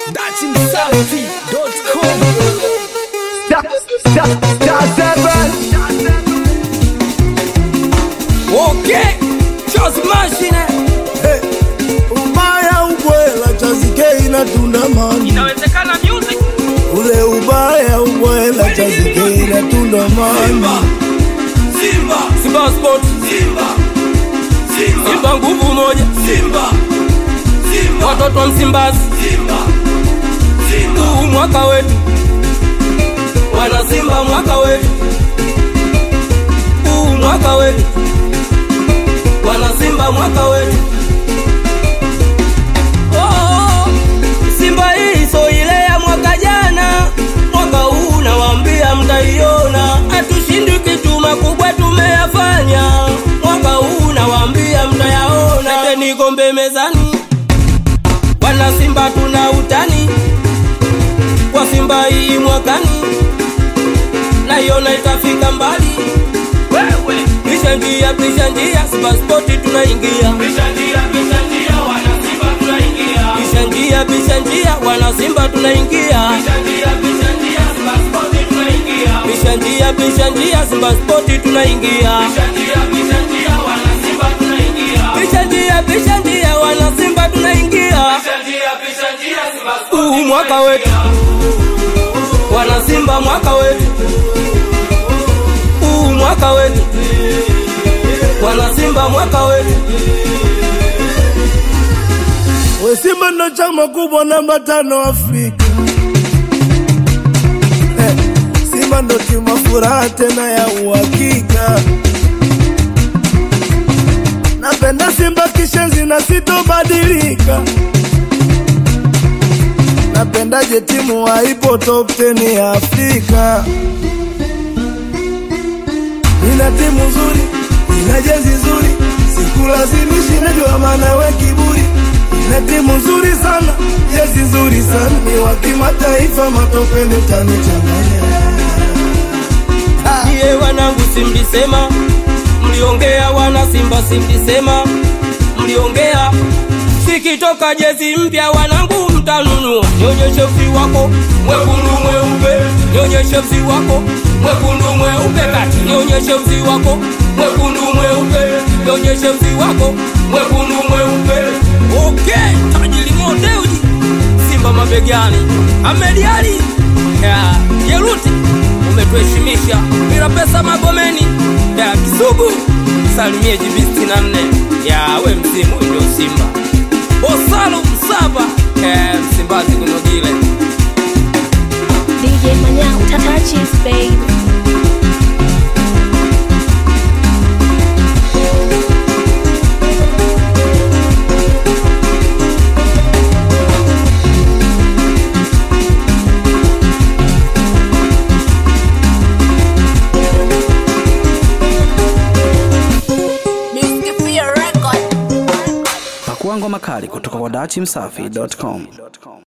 datimsafi.com Okay, just mashine ubaya ubwela chazike inatunda mani inawezekana music ule ubaya ubwela chazike inatunda mani Simba Simba Sport Simba Simba Simba nguvu moja Simba Simba watoto wa Msimbazi Simba Simba huu mwaka wetu wana Simba mwaka wetu huu mwaka wetu wana Simba mwaka wetu Oh, Simba hii so ile ya mwaka jana, mwaka huu nawaambia mtaiona. Hatushindi kitu, makubwa tumeyafanya. Mwaka huu nawaambia mtayaona. Leteni kombe mezani, wana Simba tuna utani kwa Simba hii mwakani, naiona itafika mbali. Wewe pisha njia, pisha njia, Simba Sport tunaingia. Pisha njia, pisha njia, wana Simba tunaingia. Pisha njia, pisha njia, wana Simba tunaingia. Pisha njia, pisha njia, Simba Sport tunaingia. Pisha njia, pisha njia, Simba Sport tunaingia. Pisha njia, pisha njia, wana Simba tunaingia. Pisha njia, pisha njia, wana Simba tunaingia. Pisha njia, pisha njia, Simba Sport. Huu mwaka wetu. Wana Simba mwaka wetu. Huu mwaka wetu. Wana Simba mwaka wetu. we Simba ndo chama kubwa namba tano Afrika eh, Simba ndo timu ya furaha tena ya uhakika. Napenda Simba kishenzi na sitobadilika. Napendaje timu haipo top 10 ya Afrika. Nina timu nzuri, nina jezi nzuri, sikulazimishi, najua maana we kiburi. Nina timu nzuri sana, jezi nzuri sana, ni wa kimataifa, matopeni utanichanganya. Iye wanangu simlisema, mliongea wana Simba simlisema, mliongea sikitoka jezi mpya wanangu mtanunua, nyonyeshe uzi wako mwekundu mweupe, nyonyeshe uzi wako mwekundu mweupe kati, nyonyeshe uzi wako mwekundu mweupe, nyonyeshe uzi wako mwekundu mweupe. Okay, tajiri modeuji Simba mabegani, Ahmed Ali ya Jeruti umetuheshimisha bila pesa Magomeni ya Kisugu, salimie jibi sitini na nne ya we msimu ndio Simba Osalo Msaba eh, Msimbazi kunogile DJ Manyao, touches, baby. Pakua ngoma kali kutoka kwa datimsafi.com.